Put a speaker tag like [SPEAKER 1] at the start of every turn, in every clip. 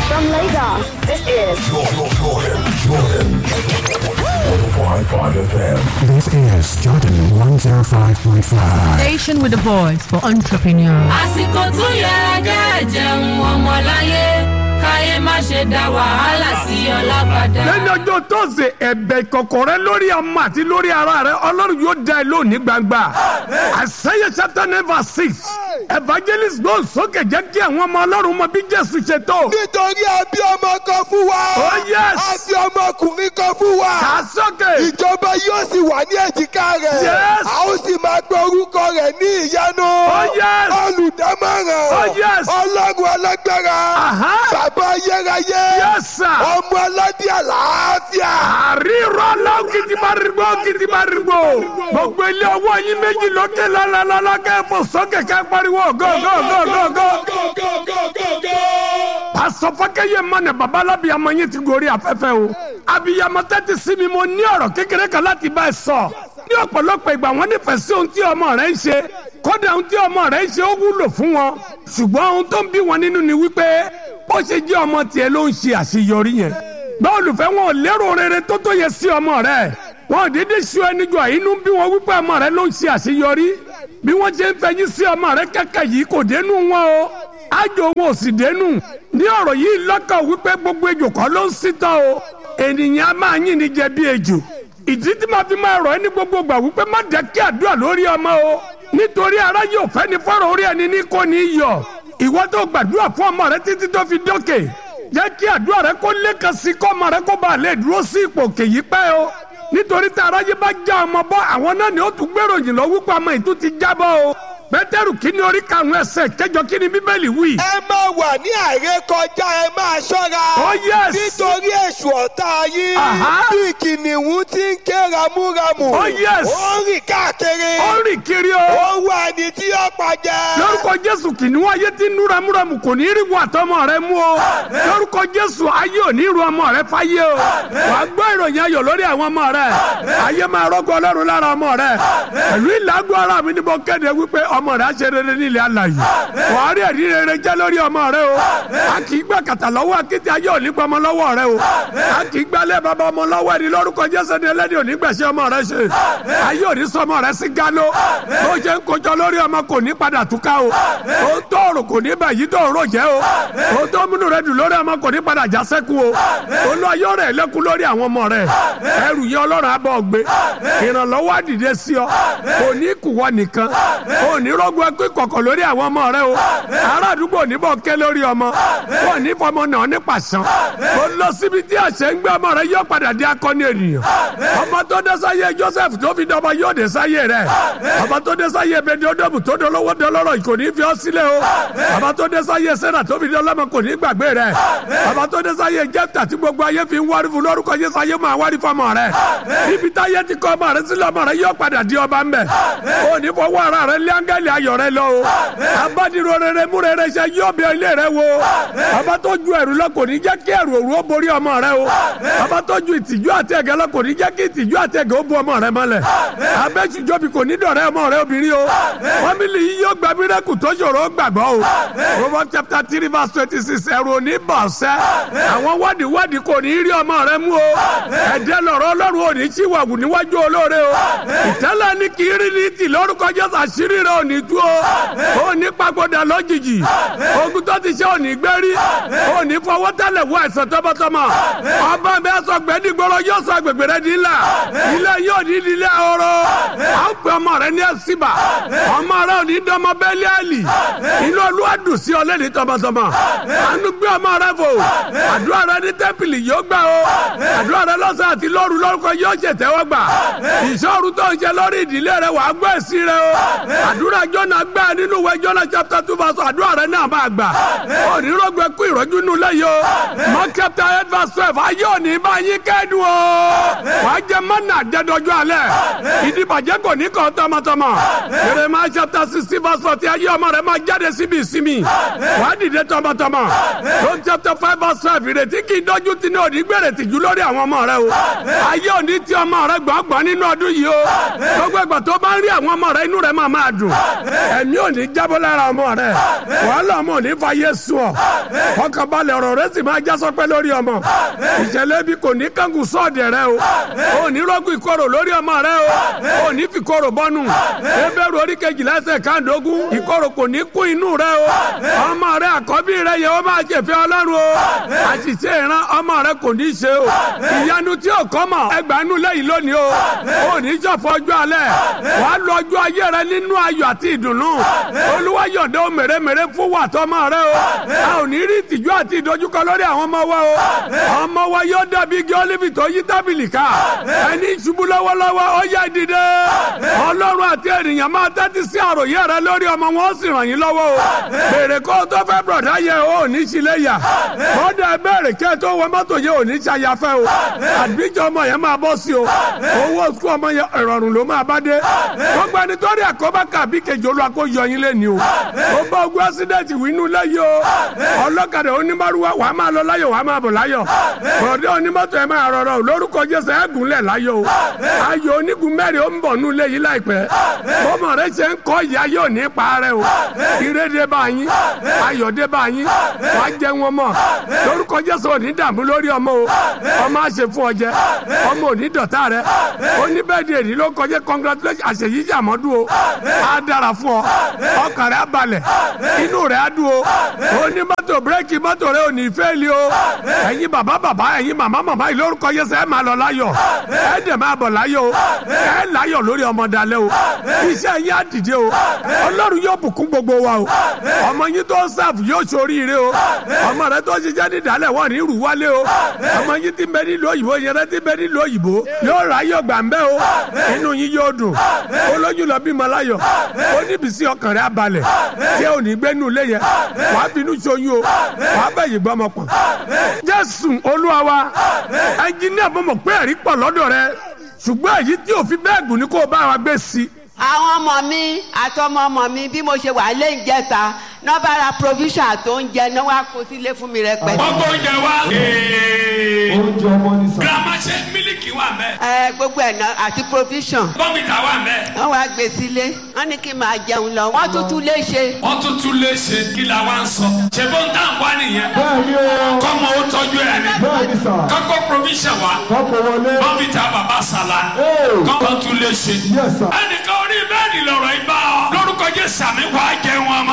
[SPEAKER 1] From Lagos, this is
[SPEAKER 2] Jordan, Jordan, Jordan. 105.5 FM.
[SPEAKER 3] This is Jordan 105.5.
[SPEAKER 4] Station with a voice for entrepreneurs.
[SPEAKER 5] àsìkò tó yẹ kẹ́ jẹun ọmọláyé káyé má ṣe dá wàhálà sí ọlábàdà.
[SPEAKER 6] lẹ́yìn ọjọ́ tóòsè ẹ̀bẹ̀ ìkọ̀kọ̀ rẹ lórí ọmọ àti lórí ara rẹ ọlọ́run yóò dá ẹ lónìí gbangba àṣeyẹ chapter nine verse six evangelist gbọ́n sókè jẹ́ kí àwọn ọmọ ọlọ́run mọ bí jésù ṣe tó.
[SPEAKER 7] nítorí àbí ọmọ kan fún wa.
[SPEAKER 6] Oh, yes.
[SPEAKER 7] àbí ọmọkùnrin kan fún wa.
[SPEAKER 6] kà á sókè.
[SPEAKER 7] ìjọba yóò sì wà ní èjìká rẹ̀.
[SPEAKER 6] Yes.
[SPEAKER 7] a ó sì máa gbé orúkọ rẹ̀ ní ìyanu.
[SPEAKER 6] Oh, yes.
[SPEAKER 7] olùdámọ̀ràn.
[SPEAKER 6] Oh, yes.
[SPEAKER 7] ọlọ́run alágbára.
[SPEAKER 6] Aha.
[SPEAKER 7] bàbá ayérayé.
[SPEAKER 6] Yes, sir.
[SPEAKER 7] ọmọ aládé àlàáfíà.
[SPEAKER 6] àrírọ́ lọ́wọ́ kìtìmárìgbò kìtìmárìgbò gbogbo ilé ọwọ́ yín méjì lókè lálálálá kẹ́ẹ̀fọ́ sókè kẹ́ẹ̀ pariwo gọ́gọ́gọ́gọ́. pásọ fọkẹyẹ mọnà babalábi àmọ yín ti gorí afẹ́fẹ́ o abiyamọ tẹ́tí sí mi mo ní ọ̀rọ̀ kékeré kan láti bá ẹ sọ ní ọ̀pọ̀lọpọ̀ ìgbà wọn nífẹ̀ẹ́ sí ohun tí ọmọ rẹ ń ṣe kódà ohun tí ọmọ rẹ ń ṣe ó wúlò fún wọn ṣùgbọ́n ohun tó ń bí wọn nínú ni wípé bó ṣe jẹ́ ọmọ tiẹ̀ ló ń ṣe àṣeyọrí yẹn gbọ́ olùfẹ́ wọn ò lérò rere tó tó yẹ sí ọmọ rẹ wọn ò dédé ṣu ẹni jọ inú bí wọn wípé ọmọ rẹ ló ń ṣe àṣeyọrí bí wọn ṣe ń fẹyín sí ọmọ rẹ kẹkẹ yìí kò dénú wọn o àjò wọn ò sì dénú ní ọ̀rọ̀ yìí lọ́kàn wípé gbogbo ejò kọ́ ló ń sítọ́ o ènìyàn á máa yín ni jẹ bí ejò ìdí tí màá fi máa rọ̀ ẹ́ ní gbogbo gbà wípé má jẹ́ kí àdúrà lórí ọmọ o nítorí ara yóò fẹ́ ni fọ́rọ̀ orí ẹni ní kò ní í yọ ìwọ tó gbàdúrà fún ọmọ rẹ títí tó fi dókè jẹ́ kí àdúrà rẹ kó lékan sí kọ́ ọmọ rẹ kó bá lè dúró sí ipò kèyí pẹ́ o nítorí tí aráyé bá já ọmọ bọ́ àwọn náà ni ó tún gbèròyìn lọ wípé ọmọ ìtú ti jábọ́ o pétérù kínní orí karùn ẹsẹ̀ kẹjọ kínní bíbélì wí.
[SPEAKER 7] ẹ máa wà ní àrékọjá ẹ máa ṣọ́ra.
[SPEAKER 6] Oh, yes.
[SPEAKER 7] nítorí èṣù ọ̀tá yín.
[SPEAKER 6] Aha.
[SPEAKER 7] bí kìnìún ti ń ké ramúramù.
[SPEAKER 6] Oh, yes.
[SPEAKER 7] ó ń rìn káàkiri.
[SPEAKER 6] ó rìn kiri o.
[SPEAKER 7] ó ń wá ẹni tí yóò pàjẹ́.
[SPEAKER 6] lórúkọ jésù kìnìún ayé tí ń nú ramúramù kò ní í rí wọn àtọmọ rẹ mú o lórúkọ jésù ayé ò ní ru ọmọ rẹ fáyé o wàá gbọ́ ìròyìn ayọ̀ lórí àwọn ọmọ rẹ ayé máa rọ́gbọ́ ọlọ́run lára ọmọ rẹ pẹ̀lú ìlágbó ara mi ni mo kéde wípé ọmọ rẹ á ṣe rere nílẹ̀ alàyè wàá rí ẹ̀rí rere jẹ́ lórí ọmọ rẹ o a kì í gbà kàtà lọ́wọ́ akéde ayé ò ní gbọmọ lọ́wọ́ rẹ o a kì í gbálẹ̀ bàbá ọmọ lọ́wọ́ ẹni lórúkọ jésù ni ẹlẹ́ni ò ní gbẹ̀ṣẹ̀ ọmọ rẹ ṣe ayé ò ní sọmọ rẹ sí galo bó ṣe ń kojọ lórí ọmọ kò ní padà túká o ó tóorò kò ní bàyí tóorò jẹ́ o ó tó múnú rẹ dùn lórí ọmọ kò ní padà já sẹ́kù o olú ayọ́ rẹ̀ lẹ́kùn lórí àwọn ọmọ rẹ ẹrù yẹn ọlọ́run abọ́ gbé ìrànlọ́wọ́ àdìde sí ọ kò ní kùwọ́ nìkan kò ní rọ́gbọ́ ẹkú ìkọ̀kọ̀ lórí àwọn ọmọ rẹ o ará àdúgbò níbọ̀ ké lórí ọmọ kò ní fọmọ náà ní pàṣán kò lọ síbi tí àṣẹ ń gbé ọmọ rẹ yóò padà di akọni ènìyàn ọmọ tó dé sáyé Joseph tó fi dọmọ yóò dé sáyé rẹ ọmọ tó dé sáyé bẹdẹọdọmù tó dolówó dọlọ́rọ̀ kò ní fi ọ sílẹ̀ o ọmọ tó dé sáyé Sẹ́nà tó fi dọlọ́mọ kò ní gbàgbé rẹ ọmọ tó dé sáyé Jẹ́fítà tí gbogbo ayé fi ń wárí fún lórúkọ Jésù ayé máa wárí fọmọ rẹ ibi táyé ti kọ ọmọ rẹ sílẹ̀ ọmọ rẹ yóò padà di ọba ńbẹ o ní fọwọ́ ara rẹ lé áńgẹ́lì ayọ̀ rẹ lọ o abádìrò rere mú rere ṣe yóò bẹ ilé rẹ wo ọba tó ju ẹrù lọ kò ní jẹ́ kí ẹrù òru ó borí ọmọ rẹ o ọba tó ju ìtìjú àti ẹ̀gẹ́ lọ kò ní jẹ́ kí ìtìjú àti ẹ̀gẹ́ ó bu ọmọ rẹ mọ́lẹ̀ abẹ́sùjọ́bi kò ní dọ̀rẹ́ ọmọ rẹ obìnrin o fámìlì yìí yóò gba mírẹ́kù tó ṣòro ó gbàgbọ́ o Proverbs chapter three verse twenty six ẹ̀rù òní bọ̀ ṣẹ́ àwọn wádìí wádìí kò ní rí ọmọ rẹ mú o ẹ̀dẹ́ lọ̀rọ̀ ọlọ́run ò ní ṣìwàwù níwájú olóore o ìtẹ́lẹ̀ ní kì í rí ní tì lórúkọ Jésù àṣírí rẹ ò ní tú o ò ní pàgọ́dà lójijì ogun tó ti ṣe ò ní gbérí ò ní fọwọ́ tẹ́lẹ̀ wọ ẹ̀sán tọmọtọmọ ọba mi sọ gbẹ́dìgbọ́rọ̀ yóò sọ agbègbè rẹ di ńlá ilé yóò ní ilé ọrọ̀ à ń pè ọmọ rẹ ní ẹ̀sìbà ọmọ rẹ ò ní dánmọ bẹ́ẹ̀lì àlì inú olúwa dùn sí ọ lẹ́ni tọmọtọmọ àánú gbé ọmọ rẹ fò àdúrà rẹ ní tẹ́pìlì yóò gbà o àdúrà rẹ lọ́sàn àti lóru lórúkọ yóò ṣètẹ́wọ́ gbà ìṣòro tó ń ṣe lórí ìdílé rẹ wàá gbọ́ èsì rẹ o àdúrà jọ́nà gbà nínú ìwé jọ́nà chapter two verse àdúrà rẹ náà máa gbà onírògbé kú ìrọ́jú nù lẹ́yìn o mark chapter eight verse twelve ayé òní bá yín kẹ́dùn o wàá jẹ mọ́nà àjẹdọ́jú alẹ́ ìdìbàjẹ́ kò ní kàn tọmọtọmọ jeremiah chapter sixteen verse forty ayé ọmọ rẹ máa jáde síbi ìsinmi wàá dìde tọmọtọmọ Rome chapter five verse five ìrètí kì í dọ́jú tí ní òní gbèrè tìjú lórí àwọn ọmọ rẹ o ayé òní tí ọmọ rẹ gbọ̀ngbọ̀n nínú ọdún yìí o gbogbo ìgbà tó bá ń rí àwọn ọmọ rẹ inú rẹ máa máa dùn ẹ̀mí ò ní jábọ́ lára ọmọ rẹ wàhálà ọmọ ò ní fa yéésù ọ fọkànbalẹ̀ ọ̀rọ̀ rẹ sì máa já sọpẹ́ lórí ọmọ ìṣẹ̀lẹ̀ bí kò ní kángun sọ́ọ̀dẹ̀ rẹ o ò ní rọ́gùn ìkorò lórí ọmọ rẹ o ò ní fi korò bọ́nu ebéèrè orí kejìlá ẹsẹ̀ káàdógún ìkorò kò ní kún inú rẹ o ọmọ rẹ àkọ́bí rẹ yẹ ó máa jẹ̀fẹ́ ọlọ́run o àṣìṣe ìran ọmọ rẹ kò ní ṣe o ìyanu tí ò kọ́ mọ̀ ẹgbàánú lẹ́yìn lónìí o ò ní ṣọ̀fọ̀ ọjọ́ alẹ́ wàá lọ ọjọ́ ayé rẹ nínú ayọ̀ àti ìdùnnú olúwa yọ̀ǹda ó mèremère fún wa tọmọ rẹ o a ò ní rí ìtìjú àti ìdojúkọ lórí àwọn ọmọ wa o ọmọ wa yóò dàbí igi olive tó yí tábìlì ká ẹni ṣubú lọ́wọ́lọ́wọ́ ó yá dìde ọlọ́run àti ènìyàn máa tẹ́tí sí àròyé rẹ lórí ọmọ wọn ó sì ràn yín lọ́wọ́ o bèrè kó o tó fẹ́ bọ̀dá yẹ o ò ní sílé yà kódà bẹ̀rẹ̀ kí ẹ tó wọ mọ́tò yẹ ò ní ṣàyàfẹ́ o àdìjọ ọmọ yẹn máa bọ́ sí o owó sukú ọmọ yẹn ìrọ̀rùn ló máa bá dé gbogbo ẹni tó rí àkóbá kàbí kejì olú akó yọ yín lé ní o ó bá ogun ásídẹ̀tì wínú lẹ́yìn o ọlọ́kadà onímọ̀rúwá wàá máa lọ láyọ̀ wàá máa bọ̀ láyọ̀ bọ̀dé onímọ̀tò ẹ̀ máa rọrọ̀ o lórúkọ jésù ẹ̀ gúnlẹ̀ láyọ̀ o ayọ̀ onígun mẹ́rin ó ń bọ̀ nú lé yìí láìpẹ́ bọ́mọ rẹ ṣe ń kọ́ ìyá yóò ní parẹ́ o ìrédé bá yín ayọ̀dé bá yín wàá jẹ wọn mọ̀ lórúkọ jésù ò ní dààmú lórí ọmọ o ọmọ àṣẹ fún ọ jẹ ọmọ ò ní dọ̀tá rẹ oníbẹ̀dì èdè ló kọjá congratulation àṣeyí jàmọ́dún o á dára fún ọ ọkàn rẹ á balẹ̀ inú rẹ á dùn o onímọ́tò bírèkì mọ́tò rẹ ò ní fẹ́ẹ̀lì o ẹ̀yin bàbá bàbá ẹ̀yin màmá màmá yìí lórúkọ jésù ẹ̀ máa lọ láyọ̀ ẹ̀ dẹ̀ máa bọ̀ láyọ̀ o ẹ̀ láyọ̀ lórí ọmọ dalẹ̀ o iṣẹ́ yín á dìde o ọlọ́run yóò bùkún gbogbo wa o ọmọ yín tó ń sáàfù yóò ṣoríire o ọmọ rẹ tó ṣiṣẹ́ ní ìdálẹ̀ wọ́n ní rù wálé o ọmọ yín ti bẹ nílùú òyìnbó yẹn rẹ ti bẹ nílùú òyìnbó yóò rà yóò gbà ń bẹ́ o inú yín yóò dùn olóyún lọ bímọ láyọ̀ ó níbi sí ọkàn rẹ abalẹ̀ tí ò ní gbẹ́nu ilé yẹn wàá finú ṣoyún o wàá bẹ̀ yìí gbọ́mọ pọ̀ jésù olúwa wa ẹnjìníà mọ̀mọ́ pé ẹ̀rí pọ̀ lọ́dọ̀ rẹ ṣùgbọ́n èyí tí òfin bẹ́ẹ̀ gùn ní kó o bá wa gbé sí i
[SPEAKER 8] àwọn ọmọ mi àtọmọ ọmọ mi bí mo ṣe wà lé ìjẹta nọmba ra provision àti oúnjẹ náà wá kó sílé fún mi rẹpẹtẹ.
[SPEAKER 9] gbogbo oúnjẹ wa.
[SPEAKER 7] oúnjẹ ọmọ ní sàn.
[SPEAKER 9] girama ṣe mílíkì wà mẹ́.
[SPEAKER 8] ẹ gbogbo ẹ̀ náà àti provision.
[SPEAKER 9] bọ́mìtà wà mẹ́.
[SPEAKER 8] wọ́n wá gbé sílé wọ́n ní kí n máa jẹun lọ wọ́n tún tún lé ṣe.
[SPEAKER 9] wọ́n tún tún lè ṣe kí la wá ń sọ. ṣe bó ń tà ń wá nìyẹn.
[SPEAKER 7] bẹ́ẹ̀ni o
[SPEAKER 9] kọ́mọ ó tọ́jú ẹ̀ ni.
[SPEAKER 7] bẹ́ẹ̀ni sà.
[SPEAKER 9] kọ́kọ́ provision wa.
[SPEAKER 7] kọ́kọ́ wọlé.
[SPEAKER 9] bọ́mìtà bàbá sàlá.
[SPEAKER 7] Ee.
[SPEAKER 9] kọ́mọ tún lè ṣe.
[SPEAKER 7] Yes, sir.
[SPEAKER 9] ẹnìkan orí bẹ́ẹ̀ni lọ̀rọ̀ ibà ọ. lórúkọ jẹ́ sàmì wàá jẹun ọmọ.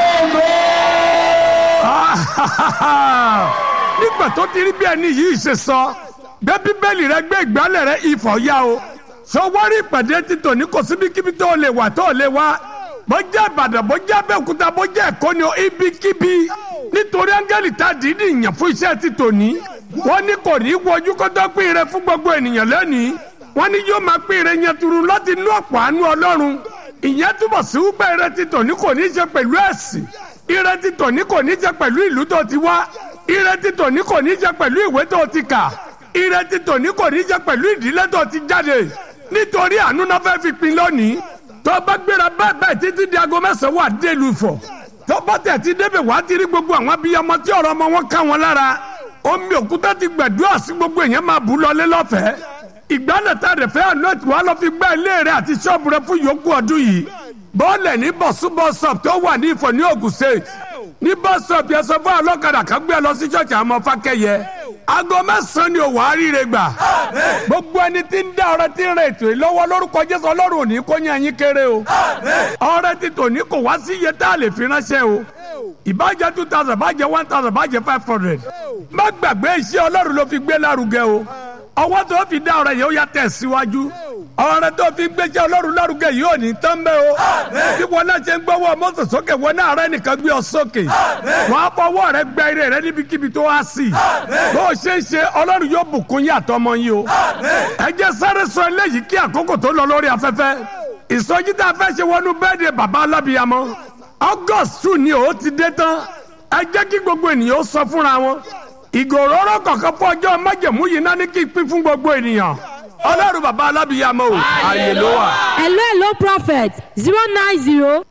[SPEAKER 6] nígbà tó ti rí bí ẹni yìí ṣe sọ gbé bíbélì rẹ gbé ìgbálẹ̀ rẹ ìfọ̀ ya o sọwọ́rí ìpàdé títò ní kò síbikíbi tó lè wà tó lè wá bó jẹ́ ìbàdàn bó jẹ́ abẹ́òkúta bó jẹ́ ẹ̀kọ́ ni o ibikíbi nítorí áńgẹ́lì tá a dìídì yàn fún iṣẹ́ títò ní wọ́n ní kò ní í wojú kó tó pín ire fún gbogbo ènìyàn lẹ́nìí wọ́n ní yóò máa pín ire yẹn turu láti inú ọ̀pọ̀ àánú ọlọ́run ìyẹn túbọ̀ sí wípé ire títò ní kò ní í ṣe pẹ̀lú ẹ̀sìn ire títò ní kò ní í ṣe pẹ̀lú ìlú tó ti wá ire títò ní kò ní í ṣe pẹ̀lú ìwé tó ti kà ire títò ní kò ní í ṣe pẹ̀lú ìdílé tó ti jáde nítorí àánú náà fẹ́ fi pin lónìí tó bá gbéra bẹ́ẹ̀ bẹ́ẹ̀ títí di aago mẹ́sàn-án wà délùú fọ̀ tó bá tẹ̀ ti débẹ̀ wá ti rí gbogbo àwọn abiyamọ tí ọ̀rọ̀ ọmọ wọn ká wọn lára omi òkúta ti gbẹ̀dúrà sí gbogbo èèyàn máa bù lọlé lọ́fẹ̀ẹ́ ìgbálẹ̀ tá a rẹ̀ fẹ́ àná ètò wa lọ fi gbá ilé rẹ̀ àti ṣọ́ọ̀bù rẹ̀ fún yòókù ọdún yìí bọ́ọ̀lẹ̀ ní bọ̀súbọ̀sọ̀p tó wà ní ìfọ̀ ní Ògùn State ní bọ́sọ̀p yẹn sọ fún ọlọ́kadà kan gbé lọ sí ṣọ́ọ̀ṣì àmọ́ fákẹ́yẹ aago mẹ́sàn-án ni òwò àríire gbà gbogbo ẹni tí ń dá ọrẹ tí ń rẹ ètò yìí lọ́wọ́ lórúkọ Jésù Ọlọ́run ò ní kó yẹn yín kéré o ọrẹ ti tò ní kò wá sí iye tá a lè fi ránṣẹ́ o ìbàjẹ́ two thousand bàjẹ́ one thousand bàjẹ́ five hundred má gbàgbé iṣẹ́ Ọlọ́run ló fi gbé lárugẹ o ọwọ́ tó fi dá ọrẹ yìí ó yá tẹ̀ síwájú ọrẹ tó fi gbéṣẹ́ Ọlọ́run lárugẹ yìí ò ní tán bẹ́ẹ̀ o bí wọn náà ṣe ń gbọ́wọ́ mọ́tò sókè wọn náà rẹ nìkan gbé ọ sókè wọn á fọwọ́ rẹ gbẹ ire rẹ níbikíbi tó wá sí bó o ṣe ń ṣe Ọlọ́run yóò bùkún yín àtọmọ yín o ẹ jẹ́ sáré sọ eléyìí kí àkókò tó lọ lórí afẹ́fẹ́ ìsọjí tá a fẹ́ ṣe wọnú bẹ́ẹ̀dẹ̀ bàbá alábìyamọ August two ni ó ti dé tán ẹ jẹ́ kí gbogbo ènìyàn ó sọ fúnra wọn ìgòròrò kọ̀ọ̀kan fún ọjọ́ májẹ̀mú yìí náà ní kí n pín fún gbogbo ènìyàn ọlọ́run bàbá alábìyamọ o ààyè ló wà.
[SPEAKER 4] hello hello prophet zero nine zero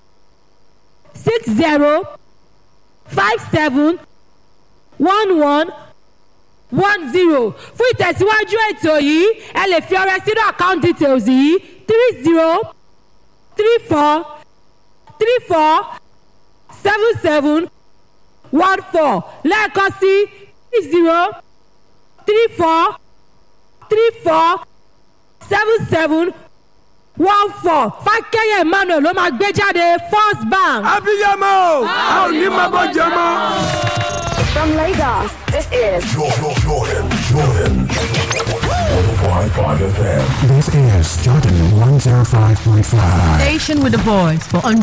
[SPEAKER 4] six zero five seven one one one zero fún ìtẹ̀síwájú ètò yìí ẹ lè fi ọrẹ sínú account details yìí three zero three four three four seven seven one four lẹ́ẹ̀kan sí three zero three four three four seven seven one four fákẹ́yẹ̀ emmanuel ló máa gbé jáde first bank.
[SPEAKER 6] abiyamọ o a ò ní máa bọ́ jẹ mọ́.
[SPEAKER 1] From Lagos, this is
[SPEAKER 2] Jordan, Jordan, Jordan. 105.5 FM.
[SPEAKER 3] This is Jordan 105.5.
[SPEAKER 10] Station with a voice for